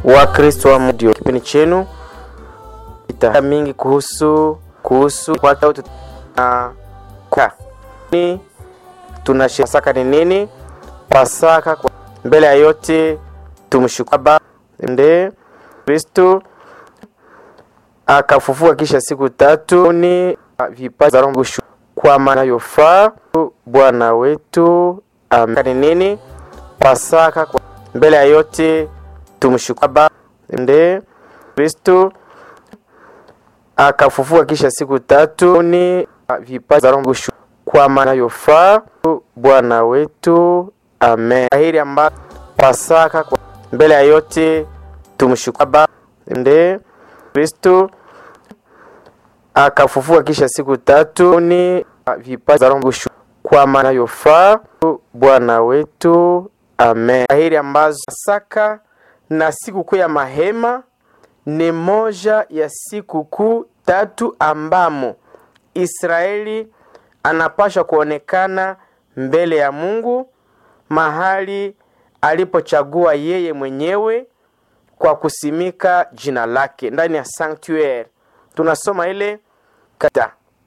wa Kristo wa Mungu. Kipindi chenu ita mingi kuhusu kuhusu kwa na kwa ni tunashiriki Pasaka ni nini? Pasaka kwa mbele ya yote tumshukuru Baba nde Kristo akafufuka kisha siku tatu ni vipaji za Roho kwa maana yofaa Bwana wetu amen. Ni nini? Pasaka kwa mbele ya yote tumshukuru Baba nde Kristo akafufuka kisha siku tatu ni vipaji za Roho kwa maana yofaa Bwana wetu amen. Hili ambayo Pasaka kwa mbele ya yote tumshukuru Baba nde Kristo akafufuka kisha siku tatu ni vipaji za Roho kwa maana yofaa Bwana wetu amen. Hili ambazo Pasaka na sikukuu ya mahema ni moja ya sikukuu tatu ambamo Israeli anapaswa kuonekana mbele ya Mungu mahali alipochagua yeye mwenyewe kwa kusimika jina lake ndani ya sanctuary. Tunasoma ile kata.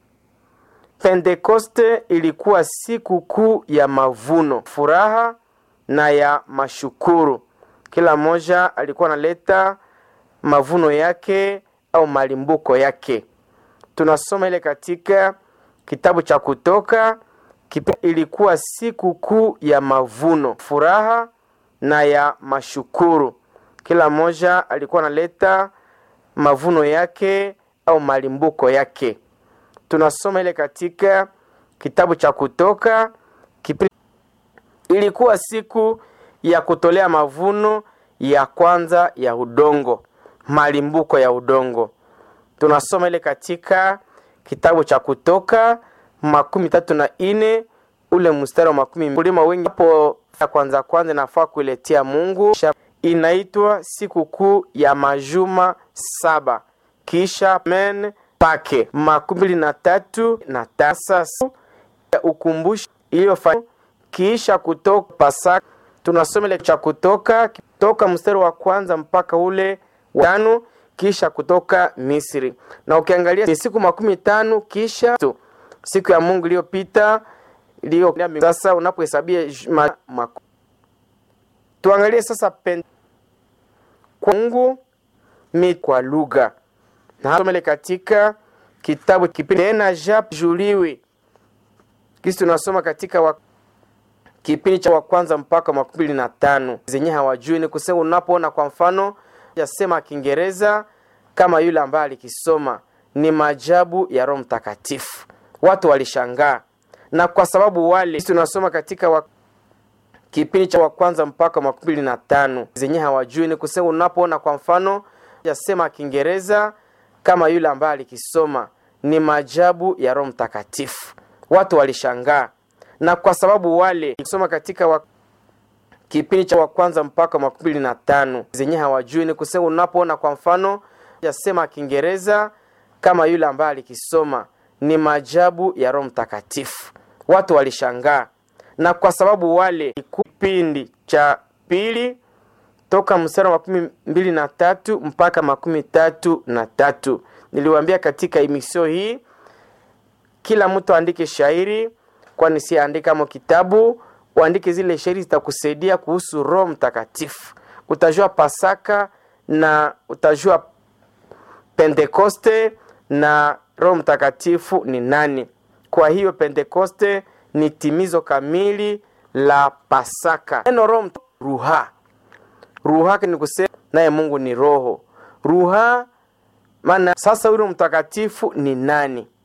Pentekoste ilikuwa siku kuu ya mavuno, furaha na ya mashukuru. Kila mmoja alikuwa analeta mavuno yake au malimbuko yake. Tunasoma ile katika kitabu cha Kutoka. Ilikuwa siku kuu ya mavuno, furaha na ya mashukuru. Kila mmoja alikuwa analeta mavuno yake au malimbuko yake. Tunasoma ile katika kitabu cha Kutoka. Ilikuwa siku ya kutolea mavuno ya kwanza ya udongo, malimbuko ya udongo. Tunasoma ile katika kitabu cha Kutoka makumi tatu na ine ule mstari wa makumi kulima wengi hapo ya kwanza kwanza nafaa kuiletea Mungu. Inaitwa sikukuu ya majuma saba kisha men pake makumi mbili na tatu na tasa ya ukumbusho iliyofanya kisha kutoka Pasaka. Tunasoma ile cha Kutoka toka mstari wa kwanza mpaka ule wa tano kisha kutoka Misri, na ukiangalia ni siku makumi tano kisha tu, siku ya Mungu iliyopita iliyo sasa, unapohesabia tuangalie sasa pen kwa Mungu mi kwa lugha na somele katika kitabu kipindi tena jap juliwi kisi tunasoma katika wa, kipindi cha wa kwanza mpaka makumi mbili na tano zenye hawajui ni kusema, unapoona kwa mfano yasema Kiingereza kama yule ambaye alikisoma ni maajabu ya Roho Mtakatifu, watu walishangaa, na kwa sababu wale tunasoma katika wa, kipindi cha wa kwanza mpaka makumi mbili na tano zenye hawajui ni kusema, unapoona kwa mfano yasema Kiingereza kama yule ambaye alikisoma ni maajabu ya Roho Mtakatifu, watu walishangaa, na kwa sababu wale kusoma katika wa, kipindi cha wa kwanza mpaka makumi mbili na tano zenye hawajui ni kusema, unapoona kwa mfano yasema Kiingereza kama yule ambaye alikisoma ni maajabu ya Roho Mtakatifu, watu walishangaa, na kwa sababu wale kipindi cha pili toka mstari wa makumi mbili na tatu mpaka makumi tatu na tatu niliwaambia katika emisio hii kila mtu aandike shairi, kwani si andika mo kitabu, uandike zile shairi zitakusaidia kuhusu Roho Mtakatifu. Utajua Pasaka na utajua Pentekoste na Roho Mtakatifu ni nani. Kwa hiyo Pentekoste ni timizo kamili la Pasaka. Neno Roho ruha ruha ni kusema naye Mungu ni roho ruha, maana sasa huyo mtakatifu ni nani?